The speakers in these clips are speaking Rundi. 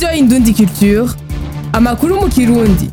radiyo indundi culture amakuru mu kirundi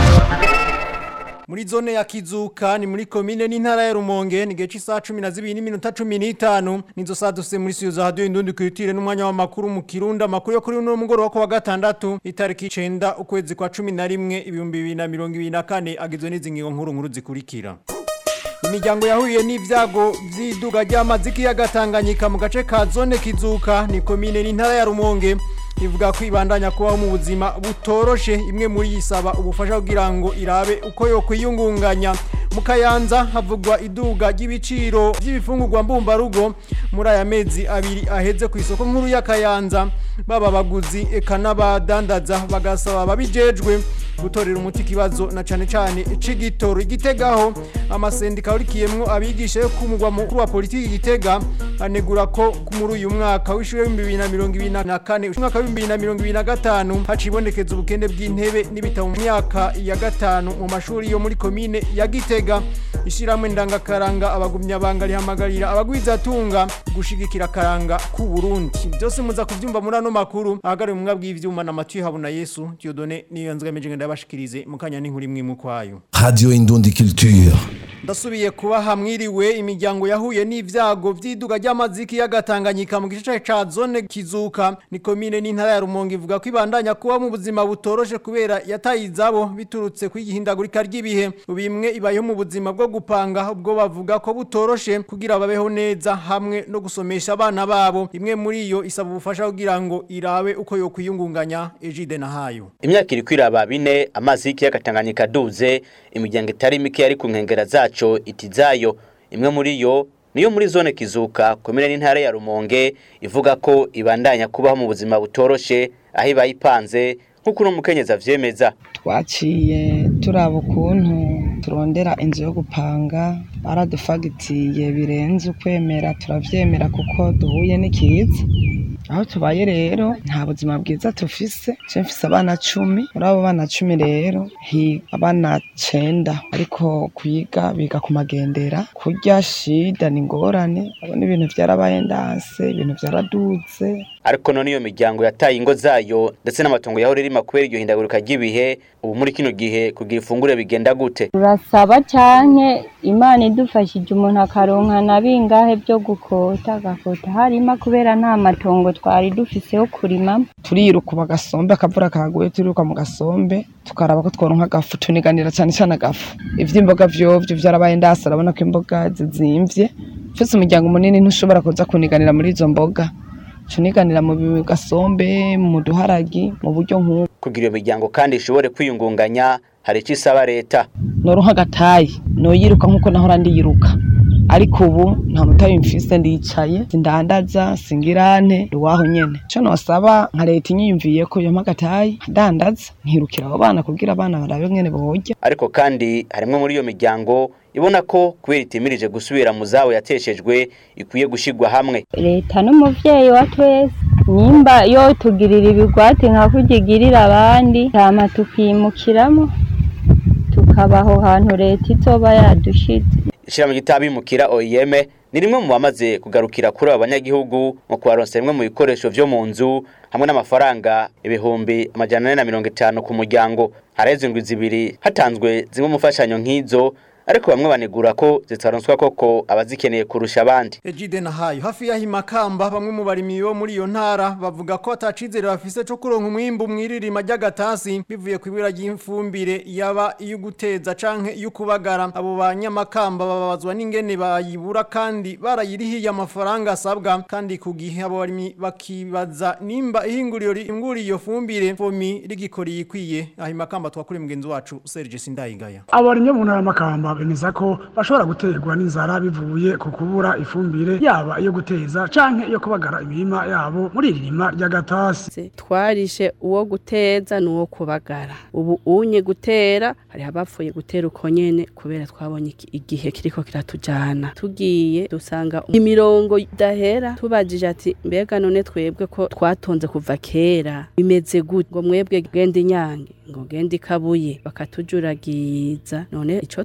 muri zone ya kizuka ni muri komine n'intara ya rumonge ni gihe cy'isaha cumi na zibiri n'iminota cumi n'itanu nizo saa duse muri siyo za radiyo indundi kwitire n'umwanya w'amakuru mu kirundi amakuru yo kuri uno mugoroba ku wa gatandatu itariki icenda ukwezi kwa cumi na rimwe ibihumbi bibiri na mirongo ibiri na kane agizwe n'izi ngingo nkuru nkuru zikurikira imiryango yahuye n'ibyago by'iduga ry'amazi k'iyaga Tanganyika mu gace ka zone kizuka ni komine n'intara ya rumonge ivuga ko ibandanya kubaho mu buzima butoroshe imwe muri yisaba ubufasha kugira ngo irabe uko yo kwiyungunganya mu kayanza havugwa iduga ry'ibiciro by'ibifungurwa mbumbarugo muri aya mezi abiri aheze ku isoko nkuru ya kayanza baba abaguzi eka n'abadandaza bagasaba ababijejwe gutorera umuti ikibazo na cane cane c'igitoro igitegaho amasendika urikiyemwo abigisha yo kumugwa mukuru wa politiki gitega anegura ko muri uyu mwaka w'ishure w'ibihumbi bibiri na mirongo ibiri na kane umwaka w'ibihumbi bibiri na mirongo ibiri na gatanu hacibonekeza ubukene bw'intebe n'ibitabo mu myaka ya gatanu mu mashuri yo muri komine ya gitega ishiramwe ndangakaranga abagumyabanga rihamagarira abagwizatunga gushigikira akaranga ku Burundi byose muza kuvyumva muri ano makuru ahagariwe mu bw'ivyuma na Mathieu Habuna Yesu Dieudonné niyo nzgamije ngenda yabashikirize mukanya n'inkuru imwe mu kwayo Radio Indundi Culture. ndasubiye kuba hamwiriwe imiryango yahuye n'ivyago vy'iduga ry'amaziki y'agatanganyika mu gice ca zone kizuka ni komine n'intara ya rumonge ivuga ko ibandanya kuba mu buzima butoroshe kubera yataye izabo biturutse kw'igihindagurika ry'ibihe bimwe ibayeho mu buzima bwo gupanga ubwo bavuga ko butoroshe kugira babeho neza hamwe no gusomesha abana babo imwe muri iyo isaba ubufasha kugira ngo irabe uko yo kwiyungunganya ejide na hayo imyaka iri kwiraba bine amazi y'ikiyaga Tanganyika aduze imiryango itari mike yari ku nkengera zaco itizayo imwe muri yo niyo muri zone kizuka komine n'intara ya rumonge ivuga ko ibandanya kubaho mu buzima butoroshe aho ibaye ipanze nk'uko uno mukenyezi avyemeza twaciye turaba ukuntu turondera inzu yo gupanga baradufagitiye birenze ukwemera turavyemera kuko duhuye n'ikiza aho tubaye rero nta buzima bwiza tufise je mfise abana cumi muri abo bana cumi rero higa abana cenda ariko kwiga biga ku magendera kurya shida ni ingorane abona ibintu vyarabaye ndanse ibintu vyaraduze ariko none iyo miryango yataye ingo zayo ndetse n'amatongo yahora irima kubera iryo hindagurika ry'ibihe ubu muri kino gihe kugira ifungure bigenda gute turasaba canke imana idufashije umuntu akaronka na bingahe vyo gukota agakota harima kubera nta matongo twari dufise yo kurimamo turiruka mu gasombe akavura kaguye turiruka mu gasombe tukaraba ko tworonka agafu tuniganira cane cane agafu ivy'imboga vyovyo vyarabaye ndase arabona ko imboga zizimvye ufise umuryango munini ntushobora kuza kuniganira muri izo mboga tuniganira mu gasombe mu duharagi mu buryo nk'ubu kugira iyo miryango kandi ishobore kwiyungunganya hari icyo isaba leta noronka agatayi noyiruka nk'uko nahora ndiyiruka ariko ubu nta mutayi mfise ndicaye sindandaza singirante iwaho nyene ico nosaba nka leta inyiyumviye ko yompa agatayi ndandaza nkirukira abo bana kugira abana barabe ngene borya ariko kandi harimwe muri iyo miryango ibona ko kubera itimirije gusubira mu zabo yateshejwe ikwiye gushigwa hamwe leta n'umuvyeyi wa twese nimba yo tugirira ibigwati nka kurya igirira abandi hama tukimukiramo tukabaho hantu leta izoba yadushize ishirahamwe ry'abimukira OIM ni rimwe mu bamaze kugarukira kuri aba banyagihugu mu kubaronsa bimwe mu bikoresho vyo mu nzu hamwe n'amafaranga ibihumbi amajana ane na mirongo itanu ku muryango haraheze indwi zibiri hatanzwe zimwe mu mfashanyo nk'izo ariko bamwe banegura ko zitaronswa koko abazikeneye kurusha abandi Ejide na hayo hafi ya himakamba bamwe mu barimyi bo muri iyo ntara bavuga ko atacizere bafise cyo kuronka umwimbu mwiririma ry'agatasi bivuye ku ibira ry'imfumbire yaba iyo guteza canke iyo kubagara abo banyamakamba babazwa n'ingene bayibura kandi barayirihiye amafaranga asabwa kandi ku gihe abo barimyi bakibaza nimba ihinguriro ringuriye iyo fumbire fomi rigikoriye ikwiye ahimakamba twakuri mugenzi wacu Serge Sindayigaya abarimye mu ntara y'amakamba bemeza ko bashobora guterwa n'inzara bivuye ku kubura ifumbire yaba iyo guteza canke iyo kubagara imirima yabo muri iri rima ry'agatasi twarishe uwo guteza n'uwo kubagara ubu unye gutera hari abapfuye gutera uko nyene kubera twabonye iki- igihe kiriko kiratujana tugiye dusanga imirongo idahera tubajije ati mbega none twebwe ko twatonze kuva kera bimeze gute ngo mwebwe genda inyange ngo genda ikabuye bakatujuragiza none ico tubona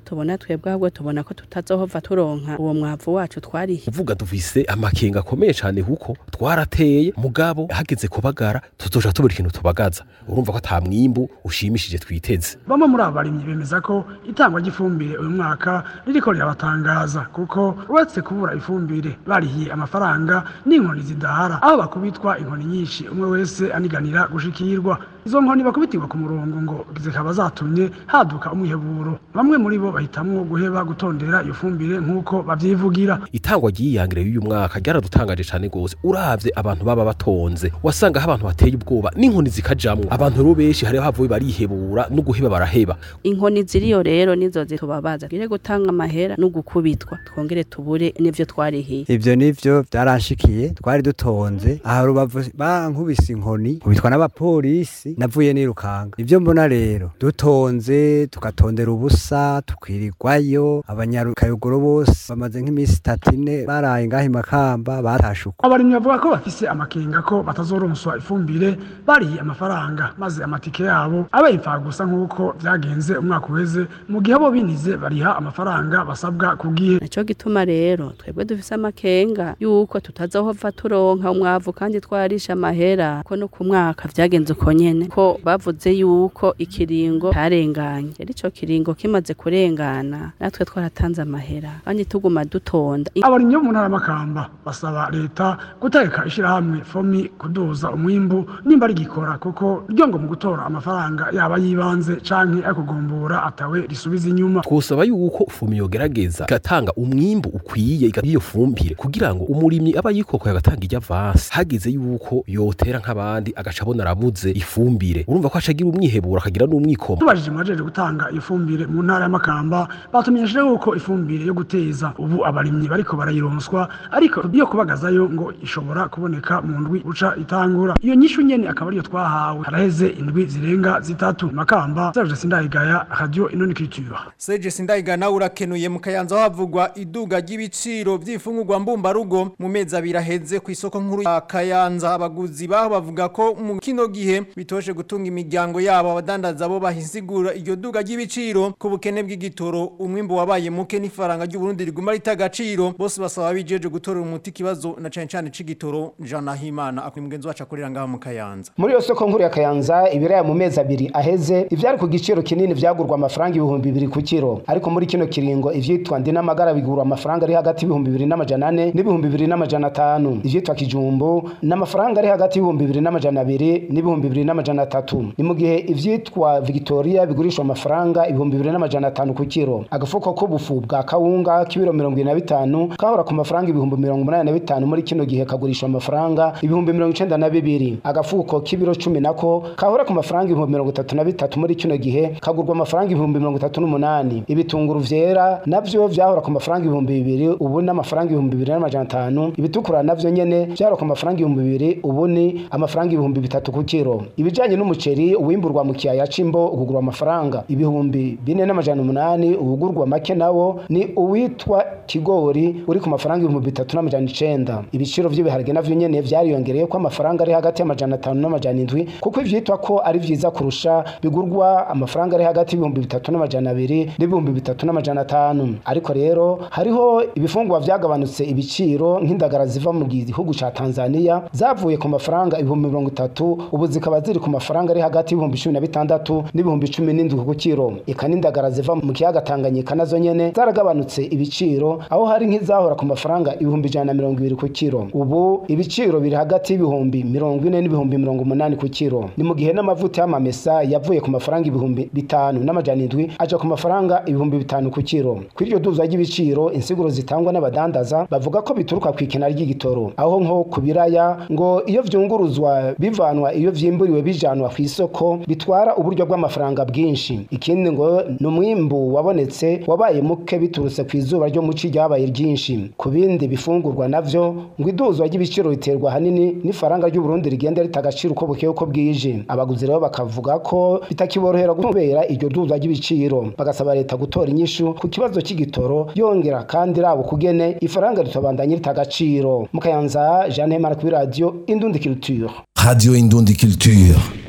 twebwe ahubwo tubona ko tutazohova turonka uwo mwavu wacu twarihe uvuga dufise amakenga akomeye cyane kuko twarateye mugabo hageze kubagara tuzoja tubura ikintu tubagaza urumva ko ata mwimbu ushimishije twiteze bamwe muri abo barimyi bemeza ko itangwa ry'ifumbire uyu mwaka ririko rirabatangaza kuko uretse kubura ifumbire barihiye amafaranga n'inkoni zidahara aho bakubitwa inkoni nyinshi umwe wese aniganira gushikirwa izo nkoni bakubitirwa ku murongo ngo zikaba zatumye haduka umwiheburo bamwe muri bo bahitamwo guheba gutondera iyo fumbire nk'uko bavyivugira itangwa ry'iyangire y'uyu mwaka ryaradutangaje cyane gose uravye abantu baba batonze wasanga aho abantu bateye ubwoba n'inkoni zikajamwo abantu rero benshi hariho havuye barihebura no guheba baraheba inkoni ziriyo rero nizo zitubabaza twire gutanga amahera no gukubitwa twongere tubure n'ivyo twarihiye ivyo nivyo byaranshikiye twari dutonze aha rubavu bankubise inkoni kubitwa n'abapolisi navuye nirukanga ivyo mbona rero dutonze tugatondera ubusa tukwirirwayo abanyarukayogoro bose bamaze nk'iminsi itatu ine baraye ngaho imakamba batashe uko abarimyi bavuga ko bafise amakenga ko batazoronswa ifumbire barihiye amafaranga maze amatike yabo abe gusa nk'uko vyagenze umwaka uheze mu gihe bo binize bariha amafaranga basabwa ku gihe naco gituma rero twebwe dufise amakenga yuko tutazohova turonka umwavu kandi twarisha amahera ko no ku mwaka vyagenze uko nyene ko bavuze yuko ikiringo carenganye rero ico kiringo kimaze kurengana natwe twaratanze amahera kandi tuguma dutonda abarimyi bo mu ntara y'amakamba basaba leta gutegeka ishirahamwe fomi kuduza umwimbu nimba rigikora kuko ryo ngo mu gutora amafaranga yaba yibanze canke akugombora atawe risubiza inyuma twosaba yuko fumi yogerageza igatanga umwimbu ukwiye iyo fumbire kugira ngo umurimyi aba yikokoye agatanga ijya avansi hageze yuko yotera nk'abandi agaca abona arabuze ifumbire urumva ko acagira umwihebura akagira n'umwikomo tubajije mwajeje gutanga ifumbire mu ntara y'amakamba batumenyesheje yuko ifumbire yo guteza ubu abarimyi bariko barayironswa ariko iyo kubagazayo ngo ishobora kuboneka mu ndwi uca itangura iyo nyishu nyene akaba ariyo twahawe haraheze indwi zirenga zitatu makamba Serge Sindayigaya radio inoni culture Serge Sindayigaya nawe urakenuye mu kayanza havugwa iduga ry'ibiciro by'ifungurwa mbumbarugo mu mezi abiri aheze ku isoko nkuru ya Kayanza abaguzi baho bavuga ko mu kino gihe bitoshe gutunga imiryango yabo abadandaza bo bahisigura iryo duga ry'ibiciro ku bukene bw'igitoro umwimbo wabaye muke n'ifaranga ry'u Burundi riguma ritagaciro bose basaba bijeje gutorera umuti kibazo na cyane cyane c'igitoro Jean Nahimana akuri mugenzi wacu akorera ngaho mu Kayanza muri iyo soko nkuru ya Kayanza ibiraya mu mezi abiri aheze ivyari ku giciro kinini vyagurwa amafaranga ibihumbi bibiri ku kiro ariko muri kino kiringo ivyitwa ndi n'amagara bigurwa amafaranga ari hagati y'ibihumbi bibiri n'amajana ane n'ibihumbi bibiri n'amajana atanu ivyitwa kijumbu n'amafaranga ari hagati y'ibihumbi bibiri n'amajana abiri n'ibihumbi bibiri n'amajana atatu ni mu gihe ivyitwa Victoria bigurishwa amafaranga ibihumbi bibiri n'amajana atanu ku kiro agafuko k'ubufu bwa kawunga k'ibiro mirongo ine na bitanu kahora ku mafaranga ibihumbi mirongo umunani na bitanu muri kino gihe kagurishwa amafaranga ibihumbi mirongo icenda na bibiri agafuko k'ibiro cumi nako kahora ku mafaranga ibihumbi mirongo itatu na bitatu muri kino gihe kagurwa amafaranga ibihumbi mirongo itatu n'umunani ibitunguru vyera navyo vyahora ku mafaranga ibihumbi bibiri ubu n'amafaranga ibihumbi bibiri n'amajana atanu ibitukura navyo nyene vyahora ku mafaranga ibihumbi bibiri ubu ni amafaranga ibihumbi bitatu ku kiro ibijanye n'umuceri uwimburwa mu kiyaya c'imbo ugugurwa amafaranga ibihumbi bine n'amajana umunani uwugurwa make nawo ni uwitwa kigori uri ku mafaranga ibihumbi bitatu n'amajana icenda ibiciro vy'ibiharage navyo nyene vyariyongereye ko amafaranga ari hagati y'amajana atanu n'amajana indwi kuko ivyitwa ko ari vyiza kurusha bigurwa amafaranga ari hagati y'ibihumbi bitatu n'amajana abiri n'ibihumbi bitatu n'amajana atanu ariko rero hariho ibifungurwa vyagabanutse ibiciro nk'indagara ziva mu gihugu ca Tanzania zavuye ku mafaranga ibihumbi mirongo itatu ubu zikaba ziri ku mafaranga ari hagati y'ibihumbi cumi na bitandatu n'ibihumbi cumi n'indwi ku kiro eka n'indagara ziva mu kiyaga Tanganyika nazo nyene zaragabanutse ibiciro aho hari nk'izahora ku mafaranga ibihumbi ijana na mirongo ibiri ku kiro ubu ibiciro biri hagati y'ibihumbi mirongo ine n'ibihumbi mirongo umunani ku kiro ni mu gihe n'amavuta y'amamesa yavuye ku mafaranga ibihumbi bitanu n'amajana indwi aja ku mafaranga ibihumbi bitanu ku kiro kuri iryo duza ry'ibiciro insiguro zitangwa n'abadandaza bavuga ko bituruka ku ikena ry'igitoro aho nko ku biraya ngo iyo vyunguruzwa bivanwa iyo vyimburiwe bijanwa ku isoko bitwara uburyo bw'amafaranga bwinshi ikindi ngo ni umwimbu wabonetse wabaye muke biturutse ku izuba ryo muci ryabaye ryinshi ku bindi bifungurwa navyo ngo iduzwa ry'ibiciro riterwa hanini n'ifaranga ry'u Burundi rigenda rita agaciro uko bukeye uko bwije abaguzi rero bakavuga ko bitakiborohera kubera iryo duzwa ry'ibiciro bagasaba leta gutora inyishu ku kibazo cy'igitoro yongera kandi rabo kugene ifaranga ritobandanye rita agaciro mukayanza Jeanne Marc kuri radio Indundi Culture Radio Indundi Culture.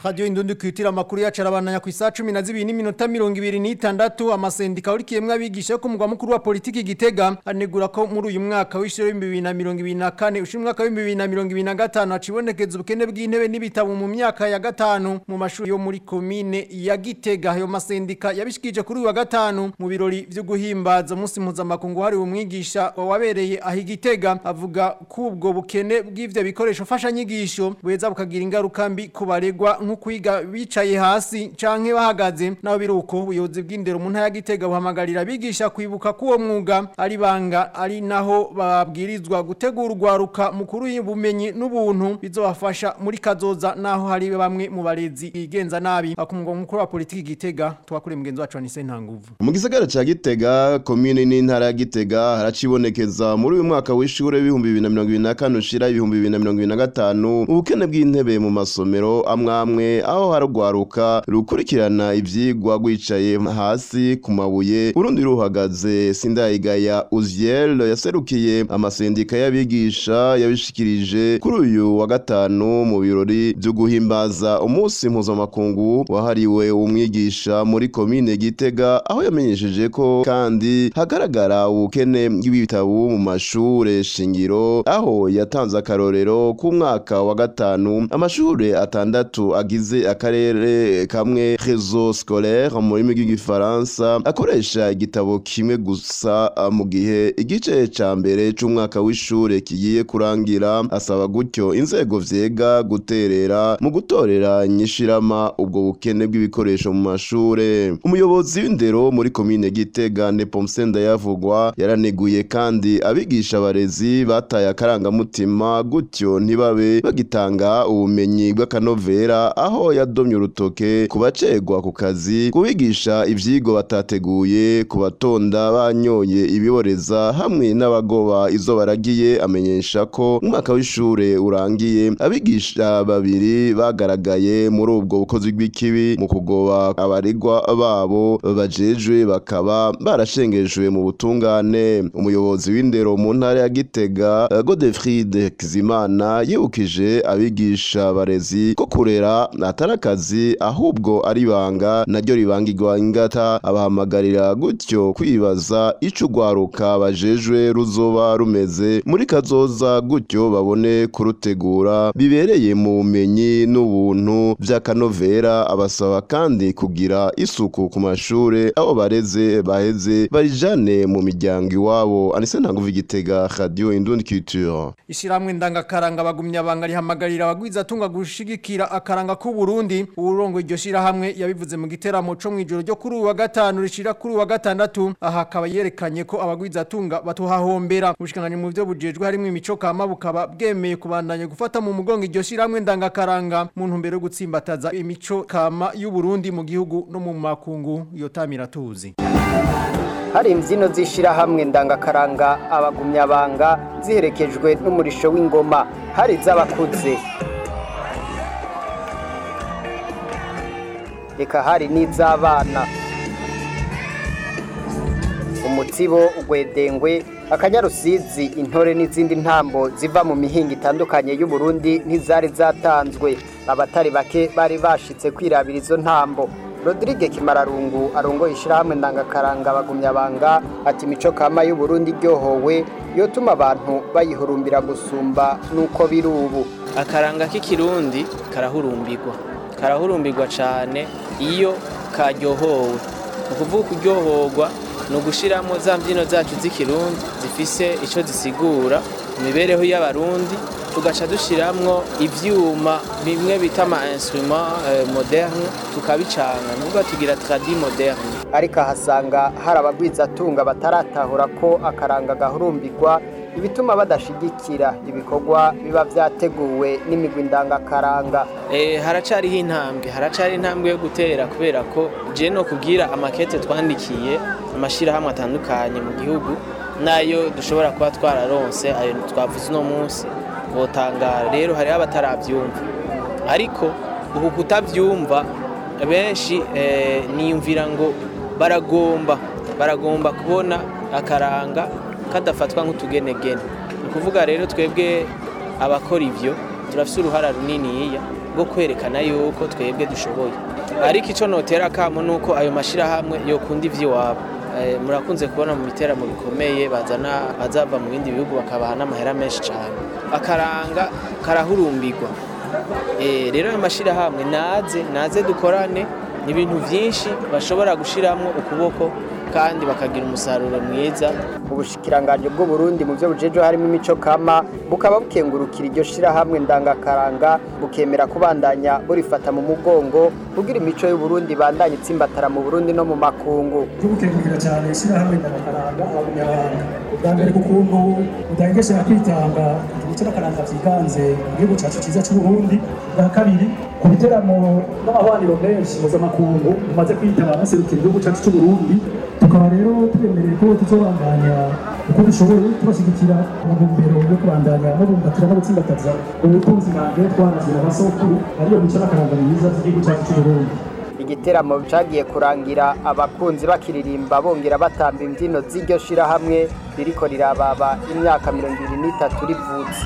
Radio Indundi kwitira amakuru yacu arabandanya ku isa 12 n'iminota 26 amasendika urikiyemwe abigisha ko mugwa mukuru wa politiki gitega anegura ko muri uyu mwaka w'ishiro 2024 ushimwe mwaka wa 2025 acibonekeza ubukene bw'intebe n'ibitabo mu myaka ya gatanu mu mashuri yo muri komine ya Gitega ayo masendika yabishikije kuri uyu wa gatanu mu birori byo guhimbaza umunsi mpuzamakungu hari umwigisha wabereye aho Gitega avuga ko ubwo bukene bw'ivyo bikoresho fasha nyigisho buheza bukagira ingaruka mbi ku baregwa nko kwiga bicaye hasi canke bahagaze naho biruko ubuyobozi bw'indero mu ntara ya Gitega buhamagarira abigisha kwibuka ko uwo mwuga ari banga ari naho babwirizwa gutegura urwaruka mukuru y'ubumenyi n'ubuntu bizobafasha muri kazoza naho hari bamwe mu barezi bigenza nabi akumugwa mukuru wa politiki Gitega twakure mugenzi wacu ni Sentanguvu mu gisagara ca Gitega komine n'intara ya Gitega haracibonekeza muri uyu mwaka w'ishure w'ibihumbi bibiri na mirongo ibiri na kane ushira ibihumbi bibiri na mirongo ibiri na gatanu ubukene bw'intebe mu masomero amwe amwe aho harugwaruka rukurikirana ivyigwa rwicaye hasi ku mabuye urundi ruhagaze sindayigaya Uziel yaserukiye amasendika y'abigisha yabishikirije kuri uyu wa gatanu mu birori byo guhimbaza umunsi mpuzamakungu wahariwe umwigisha muri komine Gitega aho yamenyesheje ko kandi hagaragara ubukene bw'ibitabo mu mashure shingiro aho yatanze akarorero ku mwaka wa gatanu amashure atandatu agize akarere kamwe réseau scolaire mu rurimi rw'igifaransa akoresha igitabo kimwe gusa mu gihe igice ca mbere c'umwaka w'ishure kigiye kurangira asaba gutyo inzego vyega guterera mu gutorera nyishirama ubwo bukene bw'ibikoresho mu mashure umuyobozi w'indero muri komine Gitega Nepomsenda yavugwa yaraneguye kandi abigisha abarezi bataye akarangamutima gutyo ntibabe bagitanga ubumenyi bw'akanovera aho yadomye urutoke ku bacegwa ku kazi kubigisha ivyigwa batateguye ku batonda banyoye ibiboreza hamwe n'abagoba izo baragiye amenyesha ko umwaka w'ishure urangiye abigisha babiri bagaragaye muri ubwo bukozi bw'ikibi mu kugoba abaregwa babo bajejwe bakaba barashengejwe mu butungane umuyobozi w'indero mu ntara ya Gitega Godefried Kizimana yibukije abigisha abarezi ko kurera atari akazi ahubwo ari banga naryo ribangirwa ingata abahamagarira gutyo kwibaza ico ugwaruka bajejwe ruzoba rumeze muri kazoza gutyo babone kurutegura bibereye mu bumenyi n'ubuntu vy'akanovera abasaba kandi kugira isuku ku mashure abo bareze baheze barijane mu miryango iwabo anise ntanguvu igitega radio indundi culture Ishiramwe ndangakaranga bagumya banga rihamagarira abagwiza tunga gushigikira akaranga ku Burundi urongo iryo shirahamwe yabivuze mu giteramo co mwijoro ryo kuri uyu wa gatanu rishira kuri uyu wa gatandatu aha akaba yerekanye ko abagwiza tunga batuhahombera ubushikanganye mu byo bujejwe harimo imico kama bukaba bwemeye kubandanya gufata mu mugongo iryo shiramwe ndangakaranga mu ntumbero yo gutsimbataza imico kama y'u Burundi mu gihugu no mu makungu yotamira tuzi hari imbyino z'ishyirahamwe ndangakaranga abagumyabanga ziherekejwe n'umurisho w'ingoma hari iz'abakuze reka hari n'iz'abana umutsibo ugwedengwe akanyarusizi intore n'izindi ntambo ziva mu mihinga itandukanye y'u Burundi ntizari zatanzwe abatari bake bari bashitse kwirabira izo ntambo Rodrigue Kimararungu arongoye ishyirahamwe ndangakaranga bagumyabanga ati imico kama y'u Burundi iryohowe yotuma abantu bayihurumbira gusumba nuko biri ubu akaranga k'ikirundi karahurumbirwa karahurumbirwa cyane iyo karyohowe ni ukuvuga kuryohorwa ni ugushyiramo za mbyino zacu z'ikirundi zifise icyo zisigura mu mibereho y'abarundi tugaca dushyiramo ibyuma bimwe bita ama instrument moderne tukabicanga nubwo tugira tradi moderne ariko ahasanga hari abagwizatunga bataratahura ko akaranga gahurumbirwa ibituma badashigikira ibikorwa biba byateguwe n'imigwi ndangakaranga haracariho intambwe haracari intambwe yo gutera kubera ko je no kubwira amakete twandikiye amashyirahamwe atandukanye mu gihugu nayo dushobora kuba twararonse ayo twavuze uno munsi botangara rero hariho abatarabyumva ariko uku kutabyumva benshi niyumvira ngo baragomba baragomba kubona akaranga kadafatwa nk'utugenegene ni ukuvuga rero twebwe abakora ibyo turafite uruhara runiniya bwo kwerekana yuko twebwe dushoboye ariko icyo notera akamo ni uko ayo mashyirahamwe yokunda iby'iwabo Eh, murakunze kubona mu biteramo bikomeye bazana bazava mu bindi bihugu bakabaha n'amahera menshi cyane akaranga karahurumbirwa Eh, rero ayo mashyirahamwe naze naze dukorane ni ibintu byinshi bashobora gushyiramo ukuboko kandi bakagira umusaruro mwiza ubushikiranganje bw'u Burundi mu byo bujeje harimo imico kama bukaba bukengurukira iryo shirahamwe ndangakaranga bukemera kubandanya burifata mu mugongo kugira imico y'u Burundi bandanye itsimbatara mu Burundi no mu makungu tugukengurira cyane ishyirahamwe ndangakaranga abanyarwanda ubwa mbere ku kuntu utangesha kwitanga imico n'akaranga byiganze mu gihugu cyacu cyiza cy'u Burundi bwa kabiri ku biteramo n'amahwaniro menshi mpuzamakungu bumaze kwitaba baserukira igihugu cyacu cy'u Burundi tukaba rero twemereye ko tuzobandanya uko dushoboye tubashyigikira mu ntumbero yo kubandanya no bumbatira no gutsimbataza ubutunzi bwanjye twarazira abasokuru ariyo mico n'akaranga myiza z'igihugu cyacu cy'u Burundi igiteramo cagiye kurangira abakunzi bakiririmba bongera batamba imbyino z'iryo shirahamwe ririko rirababa imyaka mirongo ibiri n'itatu rivutse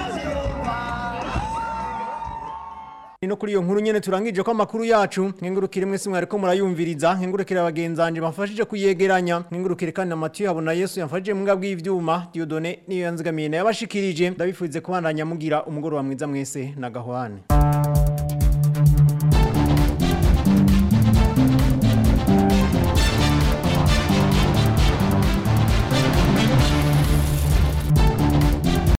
no kuri iyo nkuru nyene turangije ko amakuru yacu nkengurukire mwese mwariko murayumviriza nkengurukire abagenzanje bafashije kuyegeranya nkengurukire kandi na Mathieu habona Yesu yamfashije mu ngabwi y'ivyuma Dieudonné niyo yanzigamiye na yabashikirije ndabifuze kubandanya mugira umugoroba mwiza mwese na gahwane